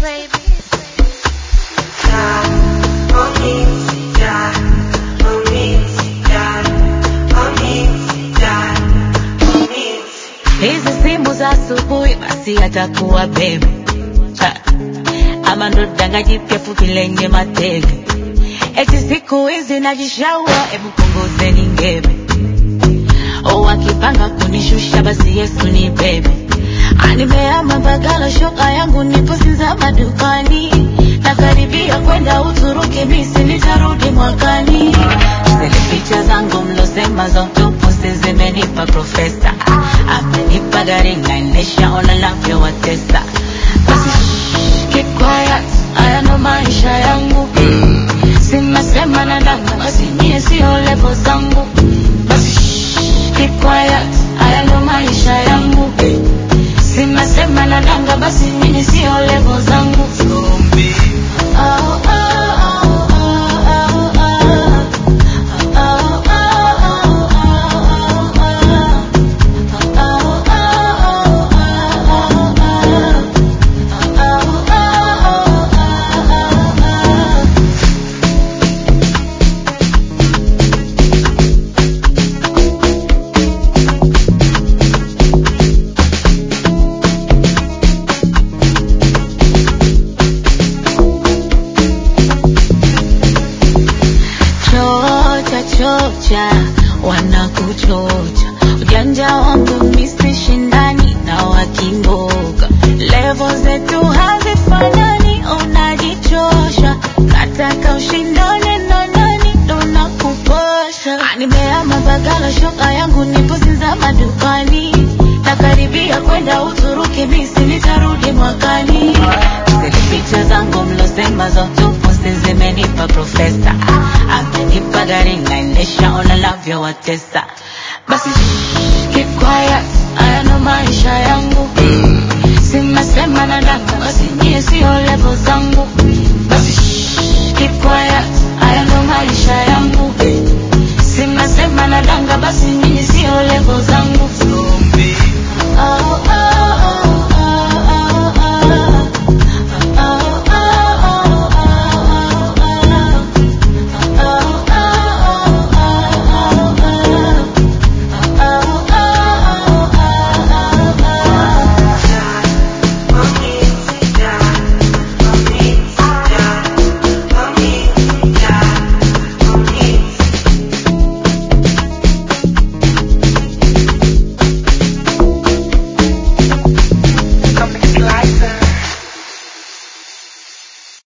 Hizi simu za asubuhi basi atakuwa bebe Ha. ama ndo danga jipya fupi lenye matege eti siku hizi najishaua hebu punguzeni ngebe o wakipanga kunishusha basi yesu ni bebe animeama bagala shoka yangu nipo sinza madukani nakaribia kwenda uturuki misi nitarudi mwakani zile picha zangu mlosema za utupusi zimenipa profesa amenipa gari naendesha ona navyowatesa basi shh, keep quiet haya ndo maisha yangu simesema na danga basi nyie sio levo zangu basi shh, keep quiet haya ndo maisha yangu simesema na danga basi nyie sio levo zangu Oh, oh, oh, oh, oh, oh, oh. chocha chocha wanakuchocha ujanja wangu misi shindani na wakimboga levo zetu hazifanani unajichosha kataka ushindane na nani ndo nakupasha nimeama bagala shoka yangu nipo sinza madukani nakaribia kwenda uturuki misi nitarudi mwakani zile picha zangu mlosema za utupusi zimenipa profesa amenipa gari naendesha ona navyowatesa basi shh, keep quiet haya ndo maisha yangu simesema na danga basi nyie sio levo zangu basi shh, keep quiet haya ndo maisha yangu simesema na danga basi nyie